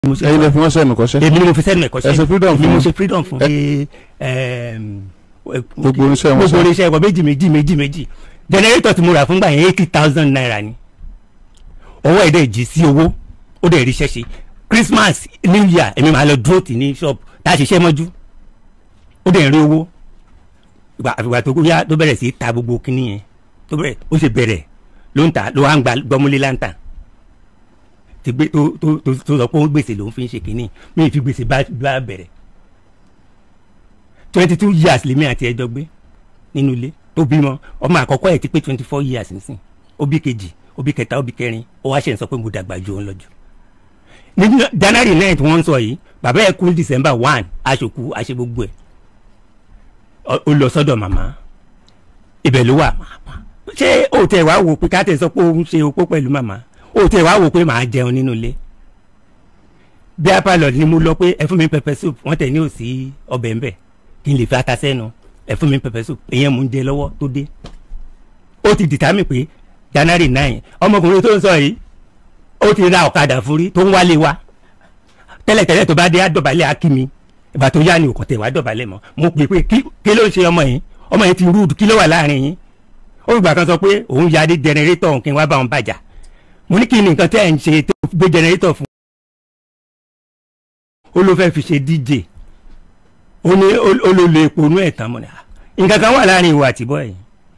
mo ṣe ẹ̀yin lè fi wọ́n sẹ́nu kọ́ṣẹ́ èmi ni mo fi sẹ́nu ẹ̀kọ́ ẹ ṣe freedom èmi fún mo wọn. ṣe freedom fún Ẹ- ẹm, Gbogbo oníṣẹ́ wọn gbogbo ṣá. oníṣẹ́ wọn méjì méjì méjì méjì generator tí mo rà fúngbà yẹn eighty thousand naira ni owó ẹ̀ dẹ̀ jí sí owó ó dẹ̀ ríṣẹ́ ṣe Christmas New Year èmi máa lọ dúró tì ní shop tá a ṣiṣẹ́ mọ́jú ó dẹ̀ rí owó ìgbà àfìgbà tó yá tó bẹ̀rẹ̀ sí í ta gbogbo kinní yẹn tó bẹ̀rẹ̀ ó ṣe bẹ̀rẹ̀ ló ń ta ló wá ń gba gbọmúlé láǹtà ti gbé tó tó tó tó sọ pé ó gbèsè lòún fi ń ṣe kinní mi ì fi gbèsè bá bá bẹ̀rẹ̀ twenty two years lèmi àti ẹjọ́ gbé nínú ilé tó bímọ ọmọ àkọ́kọ́ ẹ̀ ti pé twenty four years nísìn ó bí kejì ó bí kẹta ó bí kẹrin ó wá ṣe ń sọ pé mo dàgbà ju òun lọ jù ní January nine tí wọ́n ń sọ yìí bàbá ẹ̀ kú December one aṣòkú aṣẹ gbogbo ẹ̀ Ọ- ó lọ sọ́dọ̀ màmá ibẹ̀ ló wà ṣé o tẹ̀ wá wò pé ká tẹ̀ sọ pé òun ṣe opó pẹ̀lú màmá o tẹ̀ wá wò pé màá jẹun nínú ilé bí apalọ ni mo lọ pé ẹ fún mi pepper soup wọ́n tẹ̀ ní òsì ọbẹ̀ ńbẹ̀ kí n lè fi ata sẹ́nu ẹ fún mi pepper soup ìyẹn mò ń jẹ lọ́wọ́ tó dé ó ti dìtámì pé January nine ọmọkùnrin tó ń sọ yìí ó ti ra ọ̀kadà fúrí tó ń wálé wa tẹ́lẹ̀tẹ́lẹ̀ tó bá dé àdọ̀bálẹ̀ akími ìgbà tó yá ni òkò tẹ̀ wá dọ̀bálẹ̀ mọ́ mo pè pé kí kí ló ń ṣe ọmọ yìí ọmọ yìí ti rúdù kí ló wà láàrin yín ó gbà kan sọ pé òun ya dé jẹnẹrétọ̀ kí n wá bá wọn bàjá mo ní kí ni nǹkan tẹ́ ẹ̀ ń ṣe tó gbé jẹnẹrétọ̀ fún ó ló fẹ́ fi ṣe DJ ó ní ó ló lo epo inú ẹ̀ tán mọ́ ni à nǹkan kan wà láàrin ìwà àtìbọ́ ẹ̀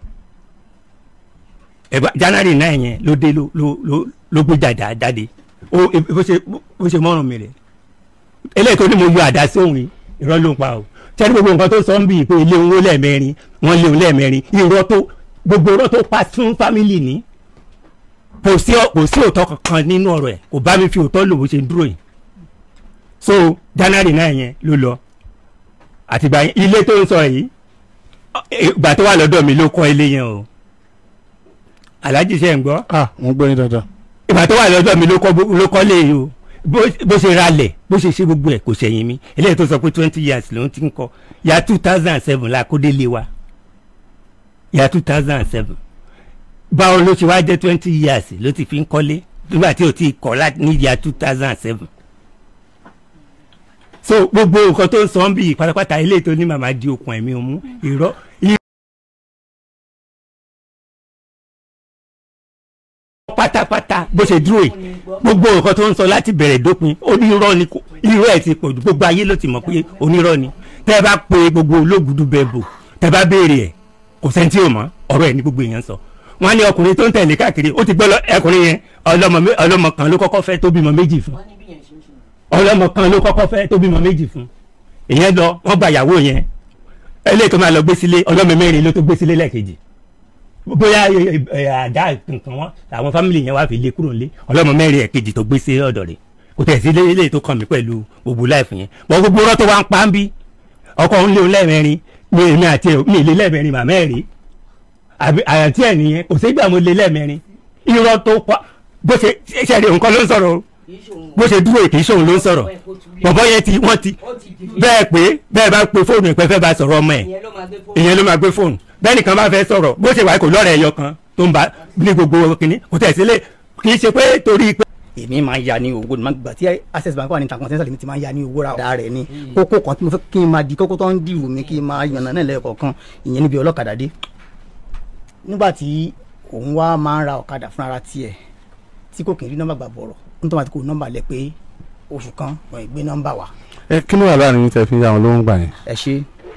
ẹ̀bá January náà yẹn ló dé ló ló ló ló gbé jàdá jáde ó bó ṣe bó ṣe mọ́rùn mi rẹ̀ eléyìí tó ní mo yọ àdá sí òun yìí irọ́ ló ń pa o tẹ́lẹ̀ gbogbo nǹkan tó sọ ń bì pé ilé òun lẹ́ẹ̀mẹrin wọ́n lé òun lẹ́ẹ̀mẹrin irọ́ tó gbogbo irọ́ tó pa fún fámìlì ní kò sí kò sí òótọ́ kankan nínú ọ̀rọ̀ ẹ̀ kò bá mi fi òótọ́ lò bó ṣe ń dúró yìí so January náà yẹn ló lọ àtìgbà yẹn ilé tó ń sọ yìí ìgbà tó wà lọ́dọ̀ mi ló kọ́ ilé yẹn o aláàjì ṣe ń gbọ́ ah wọ́n gbọ́ yín dáadáa ìgbà tó wà lọ́dọ̀ mi ló kọ́ ló kọ́ lé yìí o bó bó ṣe ralẹ̀ bó ṣe ṣe gbogbo ẹ̀ kò ṣẹ̀yìn mi eléyìí tó sọ pé twenty years ló ń ti ń kọ́ ya two thousand and seven la kó délé wa ya two thousand and seven báwo ló ṣe wá jẹ́ twenty years ló ti fi ń kọ́lé nígbà tí o ti kọ́ láti ní ya two thousand and seven so gbogbo nǹkan tó ń sọ ń bí pátápátá eléyìí tó ní màmá di okùn ẹ̀mí òmu irọ́ pátápátá bó ṣe dúró yìí gbogbo nǹkan tó ń sọ láti bẹ̀rẹ̀ dópin onírọ́ ni kò irọ́ ẹ̀ ti pọ̀ jù gbogbo ayé ló ti mọ̀ pé onírọ́ ni tẹ́ ẹ bá pe gbogbo olóògùdù bẹ́ẹ̀ bò tẹ́ ẹ bá béèrè ẹ̀ kò sẹ́ni tí ò mọ̀ ọ̀rọ̀ ẹ̀ ní gbogbo èèyàn sọ wọ́n á ní ọkùnrin tó ń tẹ̀lé káàkiri ó ti gbọ́ ẹkùnrin yẹn ọlọ́mọ kan ló kọ́kọ́ fẹ́ tó bímọ méjì fún ọlọ́mọ kan ló kọ́kọ́ fẹ́ tó bímọ méjì fún ìyẹn lọ wọ́n gba ìyàwó yẹn eléyìí tó máa lọ gbé sílé ọlọ́mọ mẹ́rin ló tó gbé sílé lẹ́ẹ̀kejì bóyá àdá nǹkan wọn àwọn fámìlì yẹn wá fi lé kúrò nílé ọlọ́mọ mẹ́rin ẹ̀kejì tó gbé sí ọ̀dọ̀ rẹ̀ kò tẹ̀ sí ilé tó kàn mí pẹ̀lú gbogbo láìfù yẹn bọ́ gbogbo ọ̀rọ̀ tó wá ń pa ń bí ọkọ ń lé òun lẹ́ẹ̀mẹrin mi èmi àti ẹ̀ mi lé lẹ́ẹ̀mẹrin màmá ẹ̀ rí àyàntí ẹ̀ nìyẹn kò sígbà mo lé lẹ́ẹ̀mẹrin irọ́ tó pa bó ṣe ṣẹ̀rí nǹkan ló ń sọ̀rọ̀ bó ṣe dúró kì í ṣòun ló ń sọ̀rọ̀ bọ̀bọ̀ yẹn ti wọ́n ti bẹ́ẹ̀ pé bẹ́ẹ̀ bá pe fóònù ìpẹ́ fẹ́ bá sọ̀rọ̀ ọmọ ẹ̀ ìyẹn ló máa gbé fóònù bẹ́ẹ̀ nìkan bá fẹ́ sọ̀rọ̀ bó ṣe wà kò lọ́rẹ̀ ẹyọ kan tó ń bá ní gbogbo kìnní kò tẹ̀ sílé kì í ṣe pé torí pé. èmi máa ń ya ní owó ní gbà tí access bank wà ní intercontinental mi ti máa ń ya ní owó ra ọ̀dà rẹ̀ ni kókó kan tí mo fẹ́ kí n máa di kókó tó ń dìrù mi kí n máa yànnà náà lẹ́ẹ̀kọ̀ọ̀kan ìyẹn níbi ọlọ́kadà dé nígbà tí òun wá máa ń ra ọ̀kadà fún ara tiẹ̀ tí kò kì í rí nọ́mbà gbà bọ̀rọ̀ nítorí àti kò nọ́mbà lẹ pé oṣù kan wọ́n ì gbé nọ́mbà wa. ẹ kí ló wà láàrin yín tẹ́ fi ń yá wọn ló ń gbà yẹn. ẹ ṣe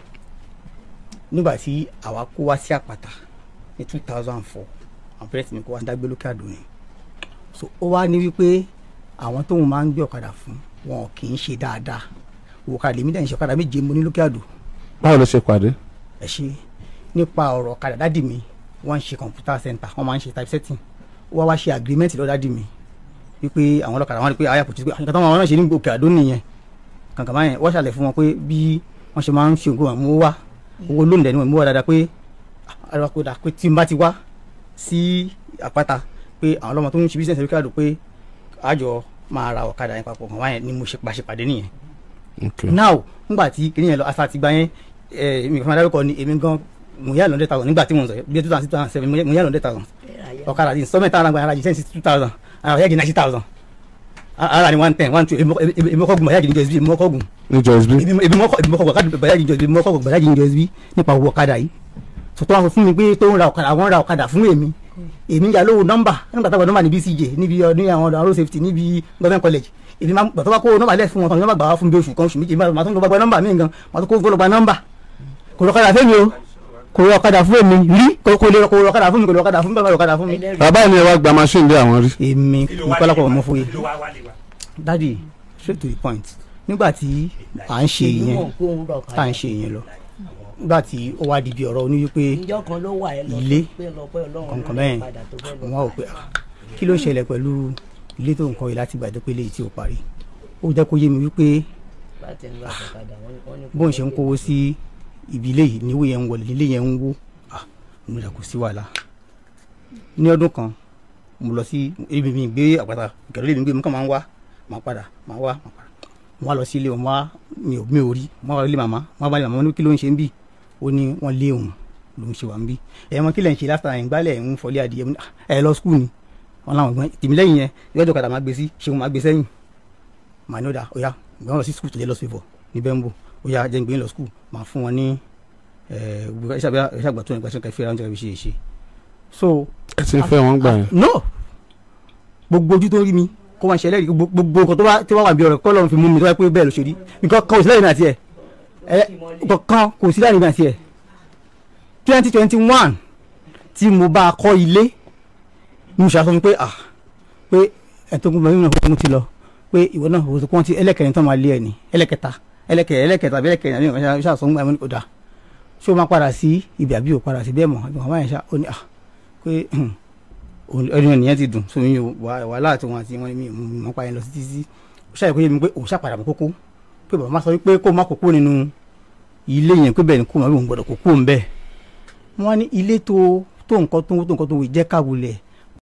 nígbà tí àwa kó wá sí àpáta ní two thousand four àwọn pẹrẹsì mi kó wá dágbé lókè àdó ni so ó wá ní wípé àwọn tóun máa ń gbé ọ̀kadà fún wọn kì í ṣe dáadáa òkàdà lèmi dẹ̀ ń ṣe ọ̀kadà méje mo ní lókè àdó. báwo ló ṣe pàdé. ẹ ṣe nípa ọ̀rọ̀ ọ̀kadà dádì mi wọ́n ń ṣe computer center wọ́n máa ń ṣe typesetting ó wá wá ṣe agreement lọ́dọ̀ dádì mi wípé àwọn ọlọ́kadà wọn rí pé àyà kò tí pé àyíká táwọn náà ṣe ní òkè àdó nìyẹn kankan báyẹn wọ́n ṣàlẹ̀ fún wọn pé bí wọ́n ṣe máa ń ṣe nǹkan mú wá owó lónìí dẹ̀ ni wọ́n mú wá dáadáa pé àrùn àpòdà pé tí n bá ti wá sí àpáta pé àwọn ọlọ́mọ tó ń ṣe business òkè àdó pé àjọ máa ra ọ̀kadà yẹn papọ̀ kan báyẹn ni mo ṣe pàṣípàdé nìyẹn. now nígbà tí kìnìún yẹn lọ asa ti gbá yẹn èmi kan máa dárúkọ ni èmi gan mo yá lọ́ndẹ̀ thousand nígbà tí mo ń sọ bí two thousand six thousand seven mo yá lọ́ndẹ̀ thousand ọ̀kadà ti sọ́mẹ́ta ara gba ara jì sẹ́yìn sí two thousand ara yẹ́ di ninety thousand ara ni one ten one two èmi mọ́kọ́ gun bàjáde níjọ ẹsibí èmi mọ́kọ́ gun ní jọ́sbí èmi mọ́kọ́ èmi mọ́kọ́ gun bàjáde níjọ ẹsibí mọ́kọ́ gun bàjáde níjọ ẹsibí nípa owó ọ̀kadà yìí sọtọ́ wọn sọ fún mi pé tó ń ra ọ̀kadà àwọn ra ọ̀kadà fún èmi èmi ya lówó nọ́mbà nígbà táwọn nọ́mbà ní BCJ níbi ọdún àwọn ọdún road safety níbi government college èmi máa gbàtọ́ bá kó nọ́mbà lẹ̀ fún wọn tán nọ́mbà gbà wá fún bí oṣù kan oṣù méjì máa tún lọ gba nọ́mbà mi gan máa tún kó lọ gba nọ́mbà kò lọ ọ̀kadà fún mi o kò lọ ọ̀kadà fún èmi rí kò lè kò lọ ọ̀kadà fún mi kò lọ ọ̀kadà fún mi bàbá lọ ọ̀kadà fún mi. bàbá mi ẹ wá gba machine lé àwọn rí. èmi ìkọlápọ̀ ọmọ fún yìí dadi straight to the point nígbà tí à ń ṣe ìyẹn tá à ń ṣe ìyẹn lọ nígbà tí ó wá di bí ọ̀rọ̀ oní wípé ìjọ kan ló wà ẹ lọ ilé pé lọ pé ọlọ́run kọ̀ọ̀kan ní bẹ́ẹ̀ padà tó fẹ́ lọ. wọ́n wò pé ah, kí ló ń ṣẹlẹ̀ pẹ̀lú ilé tó ń kọ́ yìí láti gbàdé pé léyìí tí ò parí ó jẹ́ kó yé mi wípé láti ń lọ àtọ̀kadà wọ́n ní- wọ́n ní kó bóun ṣe ń kówó sí ibi ilé yìí níwó yẹn ń wọlé nílé yẹn ń wó ah mo rẹ̀ kò sí wàhálà ní ọdún kan mo lọ sí ibi mi gbé àpáta ìkẹrẹ mi gbé mi kàn máa ń wá máa padà máa wá máa padà mo wá lọ sí ilé wọn wá mi ò mi ò rí mo wá lọ ilé màmá mo wá bá ilé màmá mo ní kí ló ń ṣe ń bì ó ní wọ́n lé òun ló ń ṣe wà ń bì ẹ̀ mọ kí lẹ̀ ń ṣe láfta ẹ̀ ń gbálẹ̀ ń fọlé adìyẹ mo ní, "Ah, ẹ lọ skul ni wọn làwọn gbọ́n tèmi lẹ́yìn yẹn ìwé ọ̀kadà máa gbé sí ṣéun máa gbé sẹ́yìn màá ní ó dà ó yá ìgbọ́n lọ sí skul tó jẹ́ lọ́sọ̀fọ̀ ní bẹ́ńbò ó yá jẹ́ ń gbé lọ skul máa fún wọn ní ìṣàgbà tó nípa ṣẹ́ka ìfẹ́ra oúnjẹ ṣe ṣe so ẹ ti ń fẹ́ wọn gbà yẹn. no gbogbo ojú tó rí mi kó máa ṣẹlẹ̀ rí gbogbo nǹkan tó bá tí wọ́n wà bí ọ̀rọ̀ kọ́ lọ́run fi mú mi tó wá pé bẹ́ẹ̀ ló ṣe rí nǹkan kan kò sí láàrin mi àti ẹ̀ ẹ̀ nǹkan kò sí láàrin mi àti ẹ̀ twenty twenty one tí mo bá a kọ́ ilé ni mo ṣàṣọ fún mi pé ah pé ẹ̀tọ́gun bàbá mi náà fún mi ti lọ pé ìwọ náà òwò tó kọ́ ti ẹlẹ́kẹ̀rin tó máa lé ẹ̀ ní ẹlẹ́kẹta ẹlẹ́kẹ̀ ẹlẹ́kẹta àbí ẹlẹ́kẹrin àbí nǹkan ṣàṣọ ń gbà mí ọ̀dà ṣé o máa padà sí ibi àbí o padà sí bẹ́ẹ̀ mọ̀ àbí màmá yẹn ṣá ó ní ah pé ẹni ènìyàn ti dùn so mi ò wàhálà àti wọn àti wọn mi ò mọ̀ pa yẹn lọ sí títí ó ṣàyẹ̀ kó yé mi pé òun ṣàpàdà mọ́ kókó pé bàbá sọ wípé kó má kókó nínú ilé yẹn pé bẹ́ẹ̀ ni kó má bí òun gbọ́dọ̀ kókó ń bẹ́ẹ̀ wọ́n ní ilé tó tó nǹkan tó tó nǹkan tó wò jẹ́ káwulẹ̀